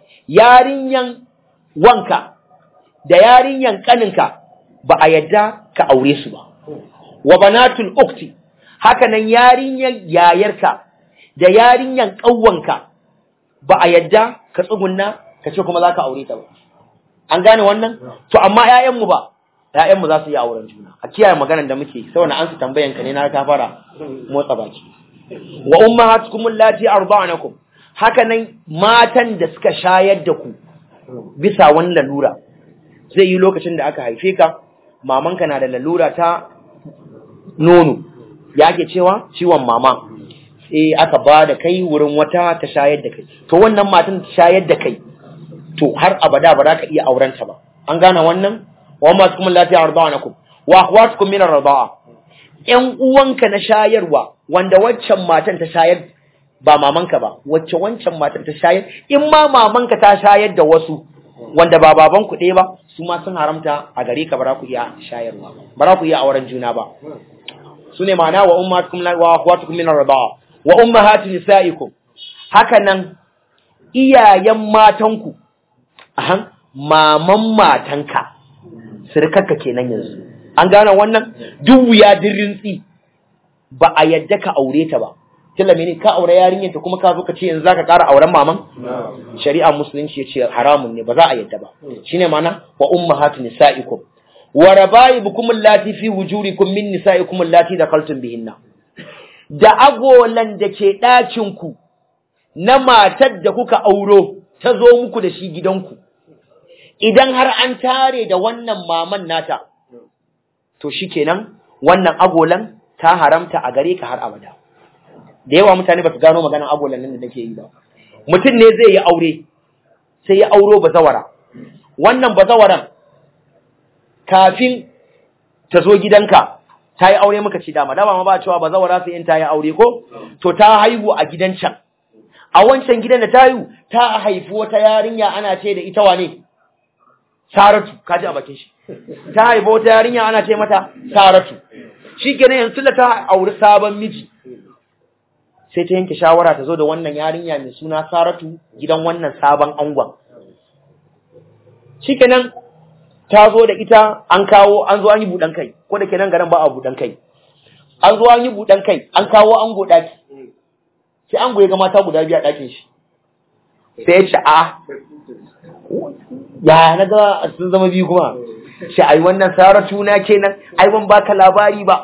yarinyan wanka da yarinyan kaninka ba a yadda ka aure su ba wa banatul ukti haka nan yarinyan yayarka da yarinyan ƙawwanka ba a yadda ka tsugunna ka ce kuma za ka aure ta ba an gane wannan to amma 'ya'yanmu ba ‘ya'yanmu za su yi auren juna a kiyaye maganar da muke saboda an su tambayan ka ne na ta fara motsa baki wa ummahatukum allati arda'anakum haka nan matan da suka shayar da ku bisa wani lalura zai yi lokacin da aka haife ka mamanka na da lalura ta nono ya ke cewa ciwon mama sai aka ba da kai wurin wata ta shayar da kai to wannan matan ta shayar da kai to har abada ba za ka iya aurenta ba an gane wannan wa ma kuma lafiya arda'anakum wa akhwatukum min ar-rida'a ƴan uwanka na shayarwa wanda waccan matan ta shayar ba mamanka ba wacce wancan matan ta shayar in ma mamanka ta shayar da wasu wanda ba baban ku ɗaya ba su ma sun haramta a gare ka ba za ku iya shayarwa ba za ku iya auren juna ba su ne ma'ana wa ummatukum wa akhwatukum min ar-rida'a wa ummahatu nisaikum haka nan iyayen matanku ahan maman matanka sirkarka kenan yanzu an gane wannan duk wuya dirrintsi ba a yadda ka aure ta ba tilla mene ka aure yarinyar ta kuma ka zo ka ce yanzu zaka ƙara auren maman shari'a musulunci ya ce haramun ne ba za a yadda ba shine mana wa ummahatu nisaikum wa rabaibukum allati fi wujurikum min nisaikum allati dakaltum bihinna da agolan da ke ɗakin ku na matar da kuka auro ta zo muku da shi gidanku idan har an tare da wannan maman nata to shikenan wannan agolan ta haramta a gare ka har abada da yawa mutane ba su gano maganan agolan nan da nake yi ba mutum ne zai yi aure sai ya auro bazawara wannan bazawaran kafin ta zo gidanka ta yi aure muka ci dama dama ma ba cewa bazawara sai in ta yi aure ko to ta haihu a gidan can a wancan gidan da ta haihu ta haifi wata yarinya ana ce da ita wane Saratu kaji a bakin shi ta haifa wata yarinya ana ce mata Saratu shikenan yanzu da ta auri sabon miji sai ta yanke shawara ta zo da wannan yarinya mai suna Saratu gidan wannan sabon angon shikenan ta zo da ita an kawo an zo an yi budan kai ko da kenan garin ba a budan kai an zo an yi budan kai an kawo ango daki sai ango ya ga mata guda biyu a dakin shi sai ya ce a ya na ga sun zama biyu kuma shi ai wannan saratu na kenan ai ban baka labari ba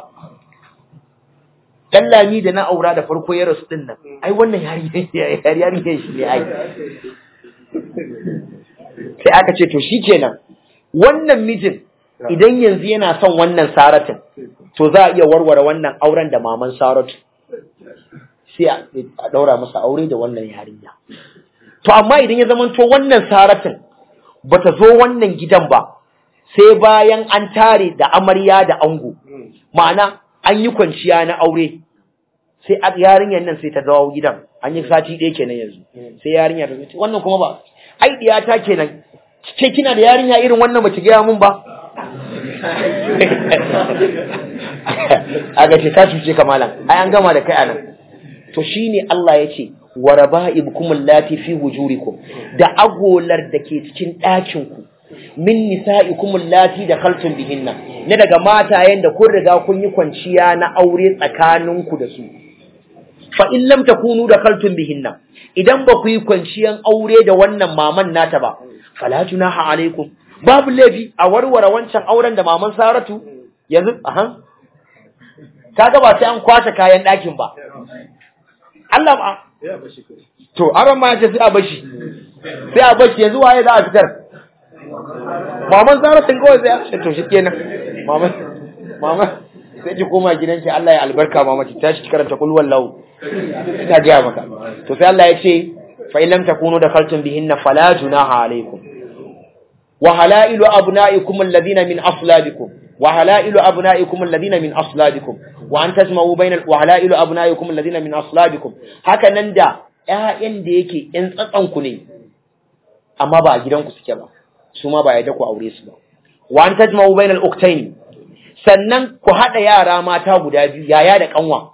dan lami da na aura da farko ya rasu din nan ai wannan yari yari shi ne ai sai aka ce to shikenan wannan mijin idan yanzu yana son wannan saratin to za a iya warware wannan auren da maman Saratu sai a daura masa aure da wannan yarinya to amma idan ya zamanto wannan Saratun bata zo wannan gidan ba sai bayan an tare da amarya da ango ma'ana an yi kwanciya na aure sai yarinyar nan sai ta dawo gidan an yi sati ɗaya kenan yanzu sai yarinya ta ce wannan kuma ba ai ta kenan ce kina da yarinya irin wannan ba ki gaya mun ba aga ce ka cuce ka malam ai an gama da kai anan to shine Allah ya ce wa raba'ibukum allati fi hujurikum da agolar da ke cikin ɗakin ku min nisa'ikum allati dakhaltum bihinna ne daga matayen da kun riga kun yi kwanciya na aure tsakaninku da su fa in lam takunu dakhaltum bihinna idan ba ku yi kwanciyan aure da wannan maman nata ba fala junaha alaikum babu laifi a warware wancan auren da maman Saratu yanzu aha kaga ba sai an kwashe kayan ɗakin ba Allah ba to aron ma ce sai a bashi sai a bashi yanzu waye za a fitar maman Saratu kawai sai a ce to shikenan maman maman sai ki koma gidanki Allah ya albarka mama ki tashi ki karanta kul wallahu ta ga maka to sai Allah ya ce fa in lam takunu dakhaltum bihinna fala junaha alaikum wa halailu abnaikum alladhina min aslabikum wa halailu abnaikum alladhina min aslabikum wa an tasma'u bainal wa halailu abnaikum alladhina min aslabikum haka nan da ƴaƴan da yake ƴan tsatsan ku ne amma ba a gidanku suke ba su ma ba yadda ku aure su ba wa an tajma'u bainal uktaini sannan ku haɗa yara mata guda biyu yaya da kanwa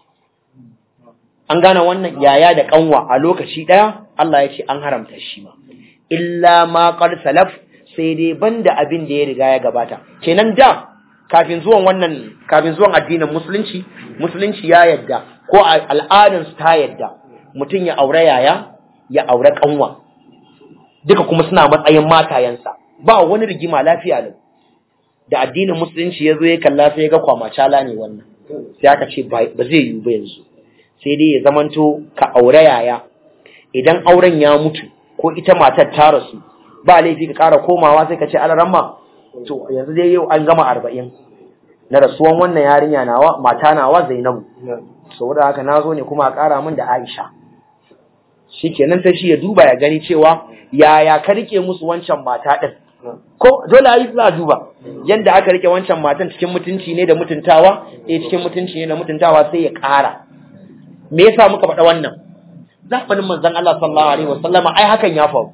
an gane wannan yaya da kanwa a lokaci ɗaya Allah ya ce an haramta shi ma illa ma qad salaf sai dai banda abin da ya riga ya gabata kenan da kafin zuwan wannan kafin zuwan addinin musulunci musulunci ya yadda ko al'adun su ta yadda mutum ya aure yaya ya aure kanwa duka kuma suna matsayin matayensa ba wani rigima lafiya lau da addinin musulunci ya zo ya kalla sai ya ga kwamacala ne wannan sai aka ce ba zai yiwu ba yanzu sai dai ya zamanto ka aure yaya idan auren ya mutu ko ita matar ta rasu ba laifi ka ƙara komawa sai ka ce alaramma to yanzu dai yau an gama arba'in na rasuwan wannan yarinya nawa mata nawa zainabu saboda haka na zo ne kuma a ƙara min da aisha shikenan ta shi ya duba ya gani cewa yaya ka rike musu wancan mata ɗin ko dole a yi za a duba yadda aka rike wancan matan cikin mutunci ne da mutuntawa eh cikin mutunci ne da mutuntawa sai ya ƙara me yasa muka faɗa wannan zamanin manzon Allah sallallahu alaihi wasallama ai hakan ya faru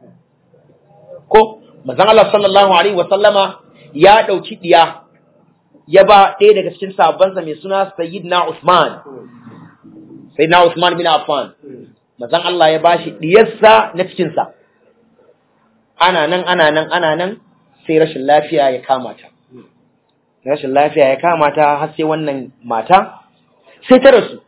ko manzon Allah sallallahu alaihi wasallama ya dauki diya ya ba ɗaya daga cikin sahabbansa mai suna Sayyidina Usman Sayyidina Usman bin Affan manzon Allah ya bashi diyarsa na cikin sa ana nan ana nan ana nan sai rashin lafiya ya kama ta rashin lafiya ya kama ta har sai wannan mata sai ta rasu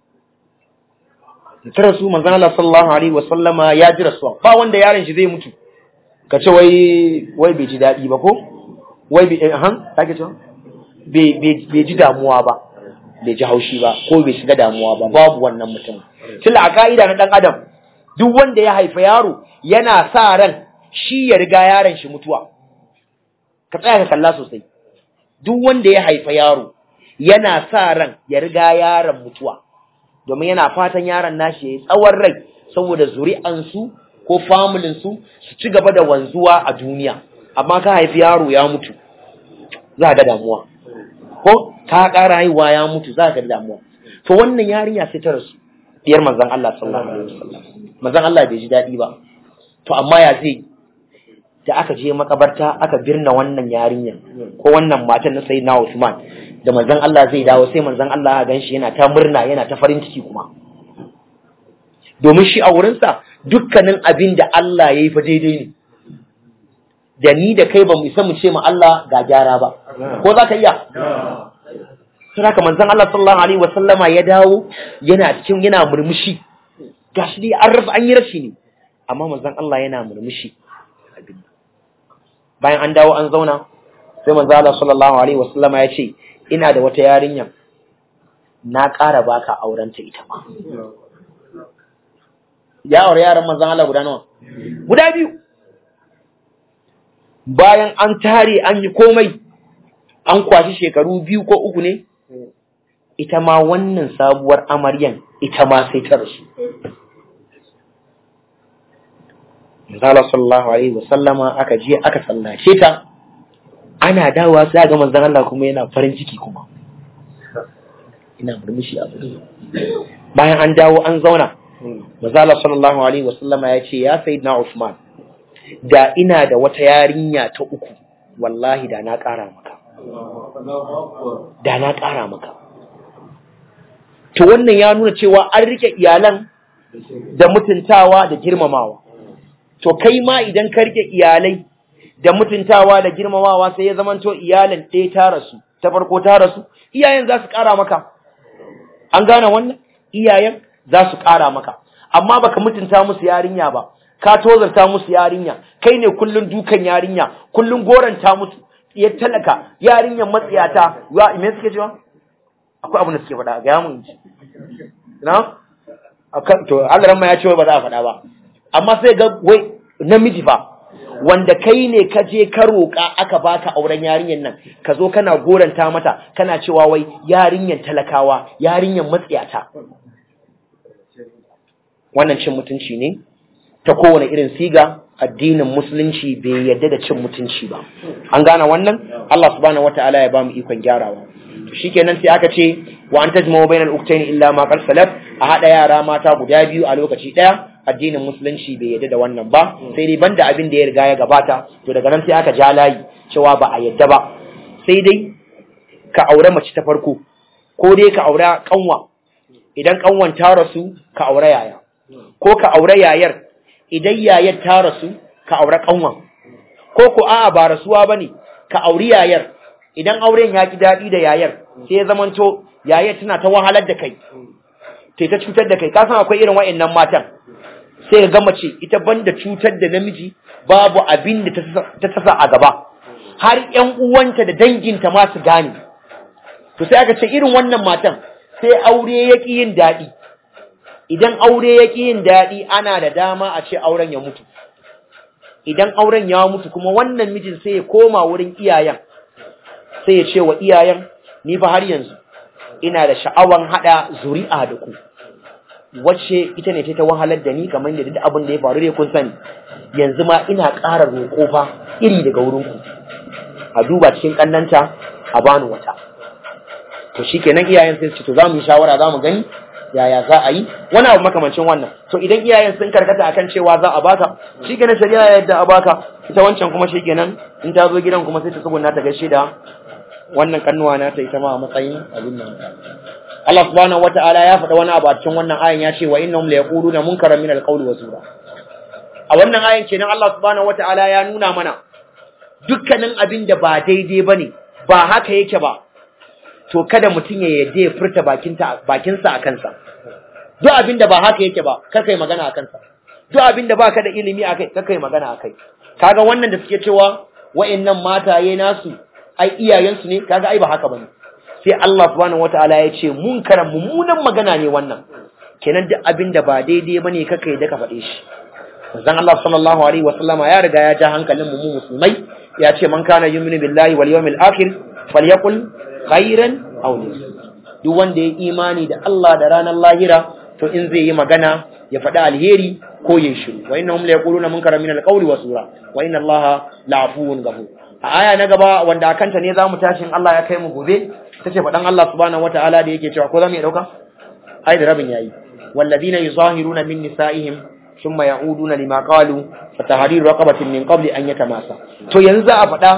ta rasu manzon Allah sallallahu alaihi wasallama ya ji rasuwa ba wanda yaron shi zai mutu ka ce wai wai bai ji daɗi ba ko wai bai han sake cewa bai ji damuwa ba bai ji haushi ba ko bai shiga damuwa ba babu wannan mutum tunda a ka'ida na dan adam duk wanda ya haifa yaro yana sa ran shi ya riga yaron shi mutuwa ka tsaya ka kalla sosai duk wanda ya haifa yaro yana sa ran ya riga yaron mutuwa domin yana fatan yaron nashi ya yi tsawon rai saboda zuri'ansu ko familinsu su ci gaba da wanzuwa a duniya amma ka haifi yaro ya mutu za ga damuwa ko ka ƙara haihuwa ya mutu za ga damuwa to wannan yarinya sai ta rasu diyar manzon Allah sallallahu alaihi wasallam manzon Allah bai ji daɗi ba to amma ya zai da aka je makabarta aka birna wannan yarinya ko wannan matan na sayyidina Usman da manzon Allah zai dawo sai manzon Allah ya ganshi yana ta murna yana ta farin ciki kuma domin shi a wurinsa dukkanin abin da Allah ya yi fa daidai ne da ni da kai ba mu isa mu ce ma Allah ga gyara ba ko za ka iya sai haka manzon Allah sallallahu alaihi wasallama ya dawo yana cikin yana murmushi gashi dai an rasa an yi rashi ne amma manzon Allah yana murmushi bayan an dawo an zauna sai manzon Allah sallallahu alaihi wasallama ya ce ina da wata yarinya na ƙara baka aurenta ita ma ya aure yaran manzon Allah guda nawa guda biyu bayan an tare an yi komai an kwashi shekaru biyu ko uku ne ita ma wannan sabuwar amaryan ita ma sai ta rasu Manzala sallallahu alaihi wasallama aka je aka sallace ta ana dawowa sai ga manzon Allah kuma yana farin ciki kuma ina murmushi a bayan an dawo an zauna Manzala sallallahu alaihi wasallama ya ce ya sayyidina Uthman da ina da wata yarinya ta uku wallahi da na ƙara maka da na ƙara maka to wannan ya nuna cewa an rike iyalan da mutuntawa da girmamawa to kai ma idan ka rike iyalai da mutuntawa da girmamawa sai ya zamanto iyalan ɗaya ta rasu ta farko ta rasu iyayen za su ƙara maka an gane wannan iyayen za su ƙara maka amma baka mutunta musu yarinya ba ka tozarta musu yarinya kai ne kullun dukan yarinya kullun goranta musu ya talaka yarinyan matsiyata ya me suke cewa akwai abin da suke faɗa ga mun ji na akan to Allah ma ya ce ba za a faɗa ba amma sai ga wai namiji fa wanda kai ne ka je ka roƙa aka baka auren yarinyan nan ka zo kana goranta mata kana cewa wai yarinyan talakawa yarinyan matsiyata wannan cin mutunci ne ta kowane irin siga addinin musulunci bai yadda da cin mutunci ba an gane wannan Allah subhanahu wataala ya bamu ikon gyarawa to shikenan sai aka ce wa an tajma'u bainal uktayn illa ma qad salaf a hada yara mata guda biyu a lokaci daya addinin musulunci bai yadda da wannan ba sai dai banda abin da ya riga ya gabata to daga nan sai aka ja layi cewa ba a yadda ba sai dai ka aure mace ta farko ko dai ka aure kanwa idan kanwan ta rasu ka aure yaya ko ka aure yayar idan yayar ta rasu ka aure kanwan ko ko a'a ba rasuwa bane ka auri yayar idan auren ya ki dadi da yayar sai ya zamanto yayar tana ta wahalar da kai tai ta cutar da kai ka san akwai irin wayannan matan sai ga mace ita banda cutar da namiji babu abin da ta tasa a gaba har ƴan uwanta da danginta ma su gane to sai aka ce irin wannan matan sai aure ya ki yin daɗi idan aure ya ƙi yin daɗi ana da dama a ce auren ya mutu idan auren ya mutu kuma wannan mijin sai ya koma wurin iyayen sai ya ce wa iyayen ni fa har yanzu ina da sha'awan haɗa zuri'a da ku wacce ita ne ta wahalar da ni kamar da duk abin da ya faru dai kun sani yanzu ma ina ƙara roƙo fa iri daga wurin ku a duba cikin ƙannanta a bani wata to shikenan iyayen sai su ce to za mu yi shawara za mu gani yaya za a yi wani abu makamancin wannan to idan iyayen sun karkata akan cewa za a baka shikenan shari'a yadda a baka ita wancan kuma shikenan in ta zo gidan kuma sai ta tsuguna ta gaishe da wannan kannuwa na ta ita ma a matsayin abin nan Allah subhanahu wata'ala ya faɗa wani abu a cikin wannan ayan ya ce wa innahum la yaquluna munkaran min alqawli wa zura a wannan ayan kenan Allah subhanahu wata'ala ya nuna mana dukkanin abin da ba daidai bane ba haka yake ba to kada mutum ya yadda ya furta bakinsa a kansa duk abin da ba haka yake ba kar kai magana a kansa duk abin da baka da ilimi a kai kar kai magana a kai kaga wannan da suke cewa wa'annan mataye nasu ai iyayensu ne kaga ai ba haka bane sai Allah subhanahu wataala ya ce munkaran mummunan magana ne wannan kenan duk abin da ba daidai bane kar kai da ka faɗe shi manzon Allah sallallahu alaihi wasallama ya riga ya ja hankalin mu musulmai ya ce man kana yu'minu billahi wal yawmil akhir falyaqul khairan aw duk wanda ya imani da Allah da ranar lahira to in zai yi magana ya faɗi alheri ko ya shiru wa innahum la yaquluna munkara min alqawli wa sura wa inna Allaha la'afuwun ghafur a aya na gaba wanda akanta ne zamu tashi in Allah ya kai mu gobe tace faɗan Allah subhanahu wataala da yake cewa ko zamu iya dauka ai da rabin yayi walladina yuzahiruna min nisaihim thumma ya'uduna lima qalu fatahriru raqabatin min qabli an yatamasa to yanzu a faɗa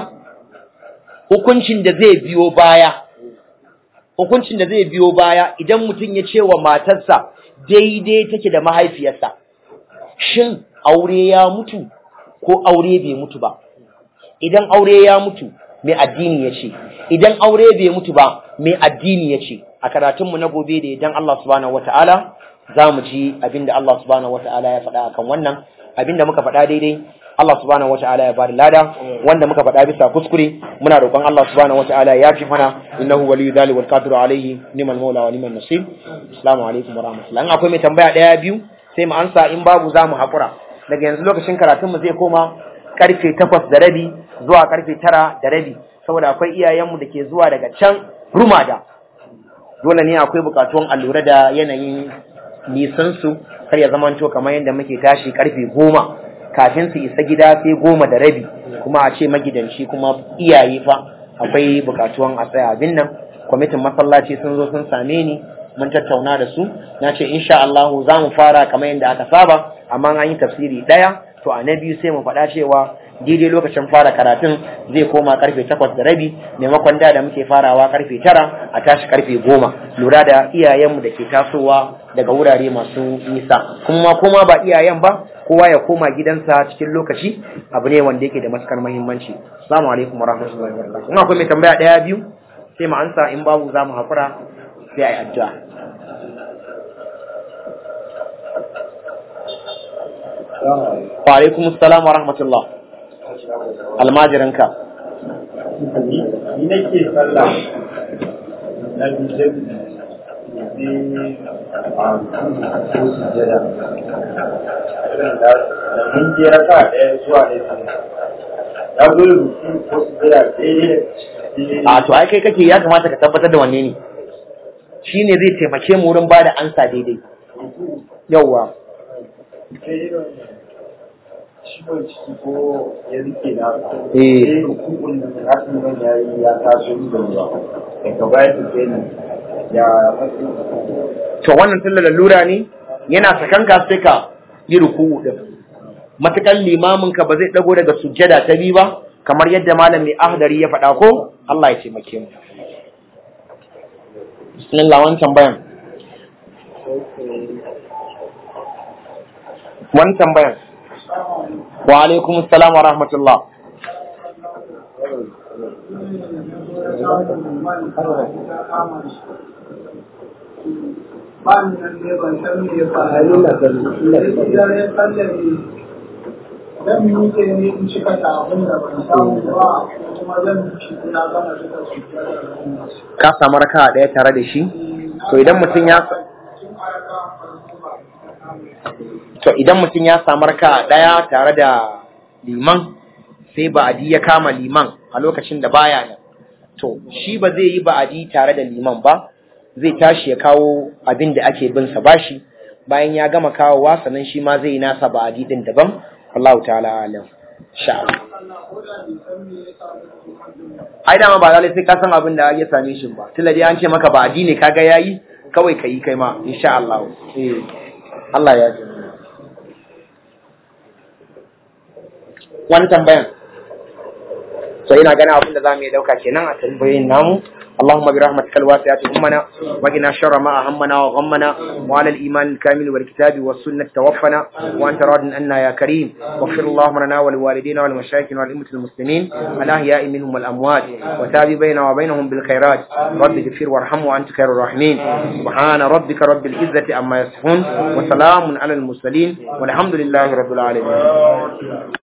hukuncin da zai biyo baya hukuncin da zai biyo baya idan mutum ya ce wa matarsa daidai take da mahaifiyarsa shin aure ya mutu ko aure bai mutu ba idan aure ya mutu mai addini ya ce idan aure bai mutu ba mai addini ya ce a karatunmu na gobe da idan Allah subhanahu wata'ala za mu ji abinda Allah subhanahu wata'ala ya faɗa akan wannan abinda muka faɗa daidai Allah subhanahu wata'ala ya bada lada wanda muka faɗa bisa kuskure muna roƙon Allah subhanahu wata'ala ya yafi mana innahu waliyyu dhalik wal qadiru alayhi nimal maula wa nimal nasir assalamu alaikum wa rahmatullahi in akwai mai tambaya daya biyu sai mu ansa in babu za mu haƙura daga yanzu lokacin karatun mu zai koma karfe takwas da rabi zuwa karfe tara da rabi saboda akwai iyayenmu da ke zuwa daga can rumada dole ne akwai bukatuwan a lura da yanayin nisan su kar ya zamanto kamar yadda muke tashi karfe goma kafin su isa gida sai goma da rabi kuma a ce magidanci kuma iyaye fa akwai bukatuwan a tsaya abin nan kwamitin masallaci sun zo sun same ni mun tattauna da su na ce insha Allah za mu fara kamar yadda aka saba amma an yi tafsiri daya to a na biyu sai mu faɗa cewa daidai lokacin fara karatun zai koma karfe takwas da rabi maimakon da da muke farawa karfe tara a tashi karfe goma lura da iyayenmu da ke tasowa daga wurare masu nisa kuma kuma ba iyayen ba kowa ya koma gidansa cikin lokaci abu ne wanda yake da matukar muhimmanci assalamu alaikum warahmatullahi wabarakatuh in akwai mai tambaya daya biyu sai mu ansa in babu za mu hakura sai a yi addu'a wa alaikum assalam wa rahmatullah almajirinka ni nake sallah na bijin ne a ko sujada irin da da mun je raka ɗaya zuwa ne ya zo ruku ko sujada daidai a to ai kai kake ya kamata ka tabbatar da wanne ne shine zai taimake mu wurin bada ansa daidai yawwa ciwon ciki ko ya rike na Eh. sai hukukun da hakan nan ya yi ya taso da ruwa daga baya su sai ni ya matsi to wannan tunda lalura ne yana sakanka sai ka yi ruku'u din matakan limamin ka ba zai dago daga sujjada ta biyu ba kamar yadda malam mai ahdari ya faɗa ko Allah ya taimake mu bismillah wani tambayan wani tambayan wa alaikum assalam wa rahmatullah ban nan ne ban san me ya faru da dare kalle ne dan mu ke ne in cika ta abin da ban samu ba kuma zan ci na gama duka su ka samu raka ɗaya tare da shi to idan mutum ya to idan mutum ya samu raka ɗaya tare da liman sai ba'adi ya kama liman a lokacin da baya nan to shi ba zai yi ba'adi tare da liman ba zai tashi ya kawo abin da ake bin sa bashi bayan ya gama kawowa sannan shi ma zai yi nasa ba'adi din daban Allah ta'ala alam sha ai dama ba lalai sai ka san abin da ya same shi ba tunda dai an ce maka ba'adi ne kaga yayi kawai kai kai ma insha Allah eh Allah ya ji wani tambayan so ina ganin abin da za mu yi dauka kenan a tambayoyin namu اللهم برحمتك الواسعة أمنا وقنا شر ما أهمنا وغمنا وعلى الإيمان الكامل والكتاب والسنة توفنا وأنت راض عنا يا كريم واغفر اللهم لنا ولوالدينا ولمشايخنا والأئمة المسلمين الأحياء منهم والأموات وتاب بيننا وبينهم بالخيرات رب اغفر وارحم وأنت خير الراحمين سبحان ربك رب العزة عما يصفون وسلام على المرسلين والحمد لله رب العالمين